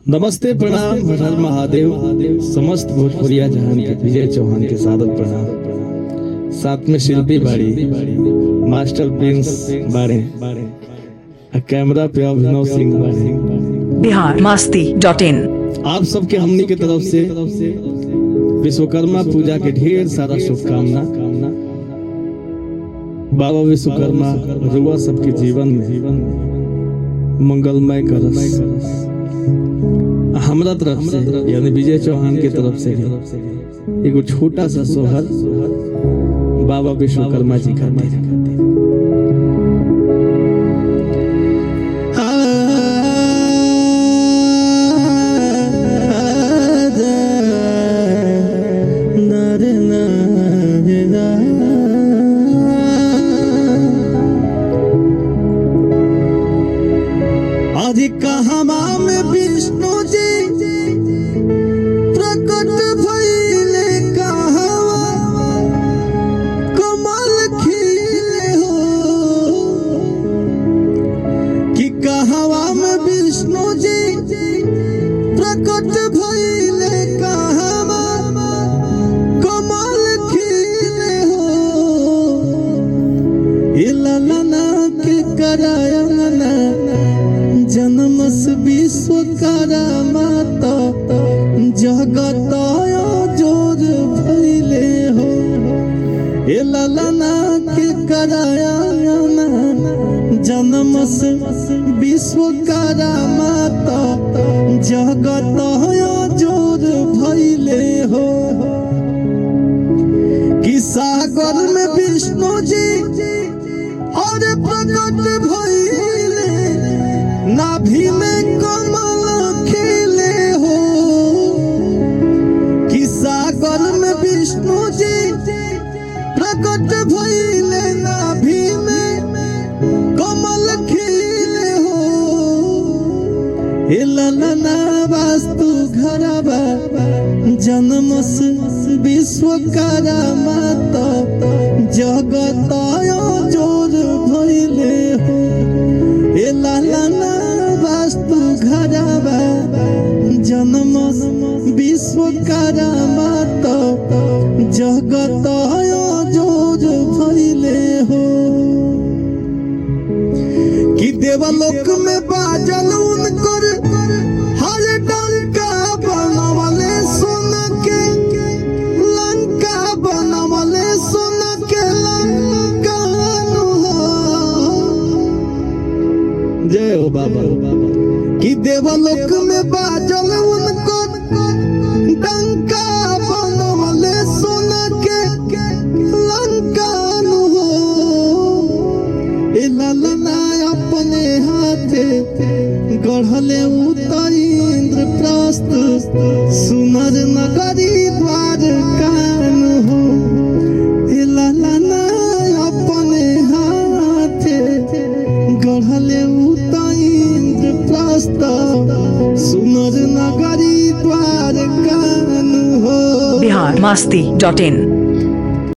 नमस्ते प्रणाम हर महादेव समस्त भोजपुरिया जहान के विजय चौहान के सादर प्रणाम साथ में शिल्पी बाड़ी मास्टर प्रिंस बाड़े आ कैमरा पे अभिनव सिंह बाड़े बिहार मास्ती डॉट इन आप सबके हमनी के तरफ से विश्वकर्मा पूजा के ढेर सारा शुभकामना बाबा विश्वकर्मा रुआ सबके जीवन में मंगलमय करस हमरा तरफ से यानी विजय चौहान के तरफ से भी एगो छोटा सा सोहर बाबा विश्वकर्मा जी खातिर आदि कहमा में विष्णु जी प्रकट भइले कहवा कमल खिले हो कि कहवा में विष्णु जी प्रकट भइले कहवा कमल खिले हो ए ललना के करायना जन्मस विश्वकर्मा तो जगत जोर भइले हो ए ललना के करायना जन्मस विश्वकर्मा तो जगत जोर भइले हो कि सागर में विष्णु जी और प्रकट भइले नाभि में कमल खिले हो कि सागर में विष्णु जी प्रकट भइले नाभि में कमल खिले हो हे ललना वास्तु घरबा जन्मस विश्वकर्मा तो जगत जोर भइले हो ए ललना वास्तु घरबा जन्मस विश्वकर्मा तो जगत जोर भइले हो कि देवलोक में बाजल उनकर हर डंका बनवले सुन के लंका बनवले सुन के लंका जय हो बाबा कि देवलोक में बाजल उनकर डंका बनवले सुन के लंका हो ए ललना अपने हाथे गढ़ले उतर इंद्र प्रस्थ सुनर नगरी द्वार कान हो ए ललना अपने हाथे गढ़ले उतर इंद्र प्रस्थ सुनर नगरी द्वार कान हो बिहार मास्ती डॉट इन